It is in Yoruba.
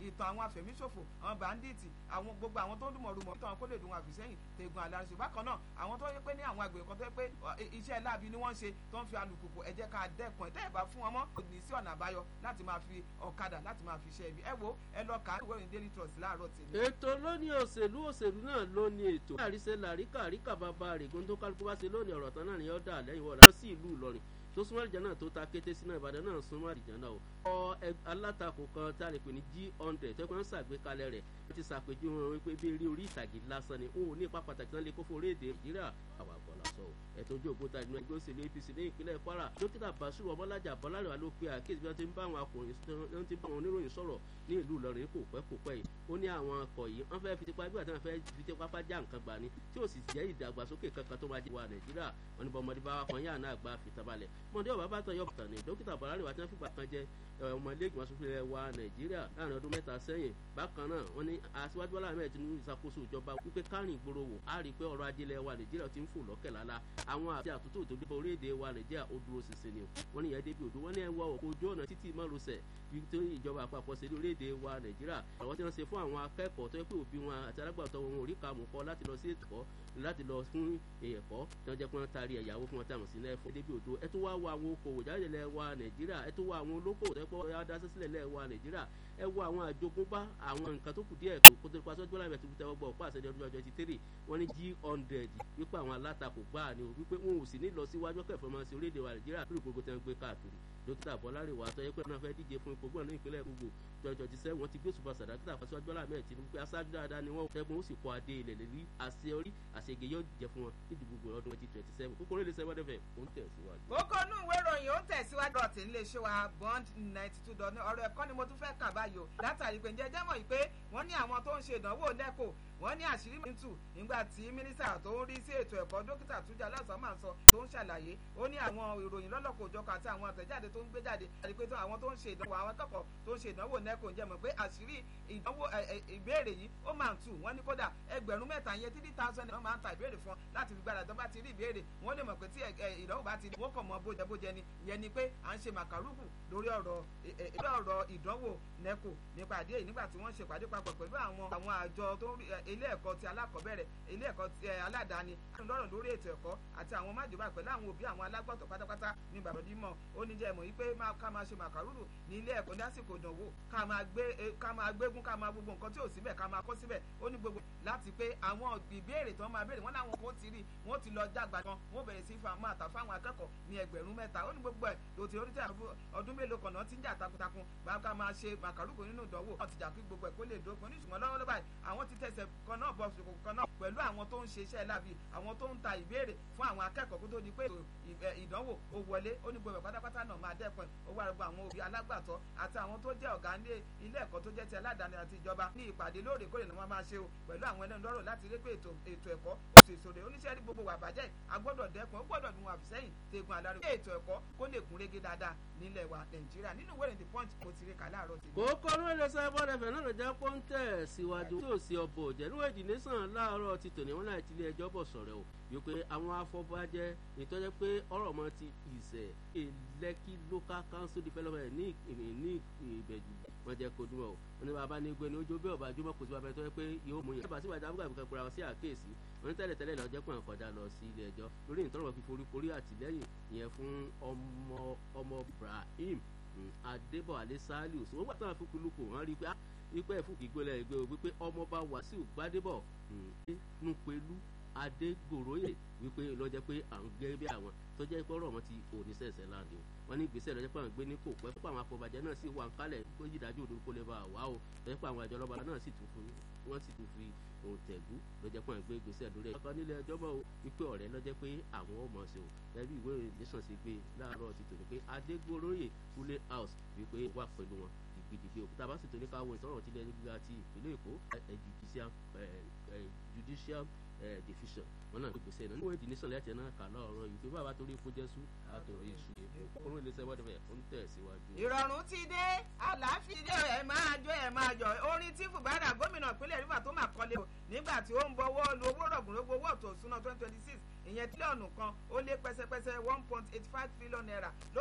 ìtàn àwọn afẹ̀míṣòfò àwọn bàndíìtì àwọn gbogbo àwọn tó ń dùnmọ̀ rúmọ̀ ìtàn kó lè dùn àfìsẹ́yìn tẹ̀gùn àlàrìṣẹ́ bákan náà àwọn tó yẹ pé ní àwọn àgbẹ̀ kan tó yẹ pé iṣẹ́ láabi ni wọ́n ń ṣe tó ń fi alùpùpù ẹ jẹ́ ká dẹ́kun ẹ̀ tẹ́ ẹ̀ bá fún wọn mọ́ kò ní sí ọ̀nà àbáyọ láti máa fi ọ̀kadà láti máa fi ṣe ibi ẹ wo ẹ lọ kà á ìwé ìròyìn daily trust láàárọ̀ tèmi. ètò lónìí òṣèlú òṣèlú náà ló ní ètò àríṣe làríkà àríkà bàbá règùn tó kálukú bá ṣe lónìí ọ̀rọ̀ tán náà ni ó dà lẹ́yìn wọ́n lọ sí ìlú Ìlọrin tó súnmọ́ àdìjẹ́ náà tó ta kété sínú Ìbàdàn náà súnmọ́ àdìjẹ́ náà o. ọ alátakò kan tá a lè pè ní g hundred tó kàn ń ṣàgbékalẹ̀ rẹ̀ ó ti ṣàpèjúwe wọn wípé bí eré orí ìtàgé lásán ni òun ní ipa pàtàkì náà lè kó fún orílẹ̀-èdè Nàìjíríà àwọn àgbọ̀lá sọ o ẹ̀tọ́ ojú òkúta ìdúná ẹgbẹ́ òṣèlú APC ní ìpínlẹ̀ Kwara dókítà Basiru Ọmọlájà Bọ́lárẹ̀wá ló pe àkíyèsí bí wọ́n ti ń bá àwọn akọ̀ròyìn wọ́n ti ń bá àwọn oníròyìn sọ̀rọ̀ ní ìlú Ìlọrin kò pẹ́ kò pẹ́ yìí ó ní àwọn akọ̀ yìí wọ́n fẹ́ẹ́ fi tipa bí wọ́n fẹ́ẹ́ fi tipa fá já nǹkan gbà ní tí ò sì jẹ́ ìdàgbàsókè kankan tó máa jẹ́ wa Nàìjíríà wọn ni bọ́mọdé bá wà kan yáà náà gba fìtàbalẹ̀ mọ̀dé ọ̀bá bá tán yọ bàtàn ní dókítà Bọ́lárẹ̀wá tí wọ́n fìgbà kan jẹ́ ọmọlẹ́gbọ̀n asòfin ilẹ̀ wa Nàìjíríà láàrin ọdún mẹ́ta sẹ́yìn bákan náà wọ́n ní aṣíwájú Bọ́lá Ahmed Tinubu ìṣàkóso ìjọba wípé kárìn ìgboro wò á rí i pé ọrọ̀ ajé ilẹ̀ wa Nàìjíríà ti ń fò lọ́kẹ̀ lálá àwọn àti àtúntò tó dé orílẹ̀-èdè wa Nàìjíríà ó dúró ṣinṣin ni o wọ́n ní ìyẹn débi òdo wọ́n ní ẹ wọ òkú ojú ọ̀nà títí márosẹ̀ tó ìjọba àpapọ̀ ṣe ní orílẹ̀-èdè wa Nàìjíríà àwọn tí wọ́n ṣe fún àwọn akẹ́kọ̀ọ́ tó yẹ pé òbí wọn àti alágbàtọ́ wọn ò rí kàmù kọ́ láti lọ sí ẹ̀kọ́ láti lọ fún ẹ̀kọ́ tí wọ́n jẹ́ pé wọ́n taari ẹ̀yàwó fún wọn tí àwọn sí náà fún débi òdo ẹ tó wá wo àwọn okòwò jáde lẹ̀ wa Nàìjíríà ẹ tó wá àwọn olókòwò tó yẹ pé wọ́n yá dá sílẹ̀ lẹ̀ wa Nàìjíríà ẹ wo àwọn àjogúnbá àwọn nǹkan tó kù díẹ̀ kó kó tó pa sọ́jọ́ láì bẹ̀tẹ̀ tẹ́wọ́ gbọ́ ọ̀pá àṣẹjọ́ ọdún ọjọ́ ti tẹ́rì wọ́n ní g hundred wípé àwọn alátakò gbáà ni o wípé wọn ò sì ní lọ síwájú kẹfọ́ máa ṣe orílẹ̀-èdè wa Nàìjíríà lórí gbogbo tẹ́ ń gbé káàkiri dókítà Bọ́lárẹ̀wá tó yẹ pé náà fẹ́ díje fún ipò gbọ́n ní ìpínlẹ̀ gbogbo twenty twenty seven wọ́n ti gbé ṣùgbọ́n sàdákítà fásitì ọjọ́ làmẹ́ Tinubu pé aṣáájú dáadáa ni wọ́n tẹ́gun ó sì kọ́ adé ilẹ̀ lórí àṣeyọrí àṣeyege yóò jẹ fún wọn nídìí gbogbo ọdún twenty twenty seven kókó orílẹ̀ sẹ́wọ́n dẹ́fẹ̀ ó ń tẹ̀síwájú. kókó inú ìwé ìròyìn ó ń tẹ̀síwájú ọ̀tí nílé iṣẹ́ wa bond ninety two dọ̀ ní ọ̀rọ̀ ẹ̀kọ́ ni mo tún fẹ́ kà báyìí o látàrí pé ǹjẹ́ jẹ́ mọ̀ yìí pé wọ́n ní àwọn tó ń ṣe ìdánwò lẹ́kọ̀ọ́ wọ́n ní àṣírí mìtù nígbà tí mínísítà tó ń rí sí ètò ẹ̀kọ́ dókítà Túnjí Aláùsá máa ń sọ tó ń ṣàlàyé ó ní àwọn ìròyìn lọ́lọ́kọ̀ òjọkọ̀ àti àwọn àtẹ̀jáde tó ń gbé jáde àti pé àwọn tó ń ṣe ìdánwò àwọn akẹ́kọ̀ọ́ tó ń ṣe ìdánwò nẹ́kò ń jẹ́ mọ̀ pé àṣírí ìdánwò ìbéèrè yìí ó máa ń tù wọ́n ní kódà ẹgbẹ̀rún mẹ́ta yẹn three thousand naira máa ń ta ìbéèrè fún ọ láti fi gbára tó bá ti rí ìbéèrè wọ́n lè mọ̀ pé tí ìdánwò bá ti rí wọ́n kàn mọ́ bójẹ bójẹ ni ìyẹn ni pé à ń ṣe màkàrúkù lórí ọ̀rọ̀ ọ̀rọ̀ ìdánwò nẹ́kò nípa àdé yìí nígbà tí wọ́n ṣe pàdé papọ̀ pẹ̀lú àwọn àwọn àjọ tó ń rí ilé ẹ̀kọ́ ti alákọ̀ọ́bẹ̀rẹ̀ ilé ẹ̀kọ́ ti aládàáni lọ́rọ̀ lórí ètò ẹ̀kọ́ àti àwọn májòbá pẹ̀lú àwọn òbí àwọn alágbàtọ́ pátápátá ní ìbàdàn ó ní jẹ́ ìmọ̀ yìí pé ká máa ṣe màkàrúrù ní ilé ẹ̀kọ́ lásìkò ìdánwò ká máa gbé ká máa gbégún ká máa gbogbo nǹkan tí ò síbẹ̀ ká máa kọ́ síbẹ̀ ó ní gbogbo láti pé àwọn ìbéèrè tó máa béèrè wọ́n láwọn kò ti rí wọ́n ti lọ jágbà kan wọ́n bẹ̀rẹ̀ sí máa tà fáwọn akẹ́kọ̀ọ́ ní ẹgbẹ̀rún mẹ́ta ó ní gbogbo ẹ̀ tó ti orí tí ọdún mélòó kan náà ti ń jà takuntakun bá ká máa ṣe màkàrúkù nínú ìdánwò wọ́n ti jà kí gbogbo ẹ̀ kó lè dópin ní ṣùgbọ́n lọ́wọ́ báyìí àwọn ti tẹ̀sẹ̀ kan náà bọ̀ ṣòkò kan náà pẹ̀lú àwọn tó ń ṣe iṣẹ́ lábì àwọn tó ń ta ìbéèrè fún àwọn akẹ́kọ̀ọ́ kó tó di pé ìdánwò ó wọlé ó ní gbogbo ẹ̀ pátápátá náà máa dẹ́kun ó wà gbogbo àwọn òbí alágbàtọ́ àti àwọn tó jẹ́ ọ̀gá ní ilé ẹ̀kọ́ tó jẹ́ ti aládàáni àti ìjọba ní ìpàdé lóòrèkóòrè ni wọ́n máa ṣe o pẹ̀lú àwọn ẹlẹ́nu lọ́rọ̀ láti rí pé ètò ẹ̀kọ́ oṣù ìṣòro oníṣẹ́ rí gbogbo wà bàjẹ́ agbọ́dọ̀ dẹ́kun ó gbọ́dọ̀ dùn àfìsẹ́yìn tegun àlárò kí ètò ẹ̀kọ́ kó lè kún régé dáadáa nílẹ̀ wa nàìjíríà nínú ìwé ìrìntì punch kò ti rí kà láàárọ̀ tèmi. kókó ló lè sọ bọ́ọ̀dẹ fẹ̀ náà ló jẹ́ pọ́ńtẹ̀ síwájú tí ò sí ọbọ̀ òjẹ́ níwọ̀n ìdílé sàn láàárọ̀ ti tòní wọn láti ilé ẹjọ́ bọ̀ sọ̀rọ̀ o wípé àwọn afọbajẹ ìtọ́jẹ́ pé ọ̀rọ̀ mọ́ ti ìṣẹ̀ Lẹ́kì local council development ní ní ìbẹ̀jù wọn jẹ́ kó dúró o wọn ní bàbá ní gbé ní ojú bẹ́ẹ̀ ọba jùmọ̀ kò sí bàbá tó yẹ pé yóò mú yẹn. bàbá síwájú abúgbà bí kankan sí àkéèsí wọn ní tẹ́lẹ̀ tẹ́lẹ̀ lọ́jọ́ pọ̀ kọjá lọ sí ilé ẹjọ́ lórí ìtọ́rọ̀ fi foríkorí àtìlẹ́yìn ìyẹn fún ọmọ ọmọ Ibrahim Adébọ̀wálé Saliu wọ́n gbà tán fún lukú wọn rí i pé wípé ẹ̀fúkì gbélé ìgbé o wípé ọmọọba Wàsíù Gbádébọ̀ nùpẹ̀lú Adégoróyè wípé lọ́jọ́ pé à ń gẹ́ bí àwọn tó jẹ́ pé ọ̀rọ̀ wọn ti òní sẹ̀sẹ̀ láǹdì o wọ́n ní ìgbésẹ̀ lọ́jọ́ pé àwọn gbé ní kò pẹ́ pé àwọn afọbajẹ́ náà sì wà ń kálẹ̀ kó yí ìdájọ́ òdo kó lè bá wà o lọ́jọ́ pé àwọn àjọ ọlọ́ba náà sì tún fún wọ́n sì tún fi òun tẹ̀gú lọ́jọ́ pé àwọn gbé ìgbésẹ̀ lórí ẹ̀. ọkọ nílé ẹjọ́ bọ̀ wípé ọ̀rẹ́ lọ́jọ́ pé àwọn ò mọ̀ sí o lẹ́bí ìwé ìròyìn nation ṣe gbé láàárọ̀ ti tòní pé Adégoróyè Kúlé house wípé wà pẹ̀lú wọn gidigidi òkúta bá sì tó ní ká wo ìtọ́rọ̀ tilẹ̀ gíga ti ìpínlẹ̀ Èkó judicial division wọn náà gbèsè náà níwèé ìdínísàn lẹ́tẹ̀ẹ́ náà kà lọ́ọ̀rọ̀ yìí pé bàbá torí fún jésù àtòrí iṣu èbó kóró iléeṣẹ́ wọ́n dẹ̀fẹ̀ ó ń tẹ̀ síwájú. ìrọ̀rùn ti dé àlàáfíà dé ẹ̀ máa jó ẹ̀ máa jọ orin tí fùbárà gómìnà ìpínlẹ̀ rivers tó máa kọ́lé o nígbà tí ó ń bọwọ́ lu owó rọ̀gùnrógbó owó ọ̀tọ̀ òsúná twenty twenty six ìyẹn tírílíọ̀nù kan ó lé pẹ́sẹ́pẹ́sẹ́ one point eight five trillion naira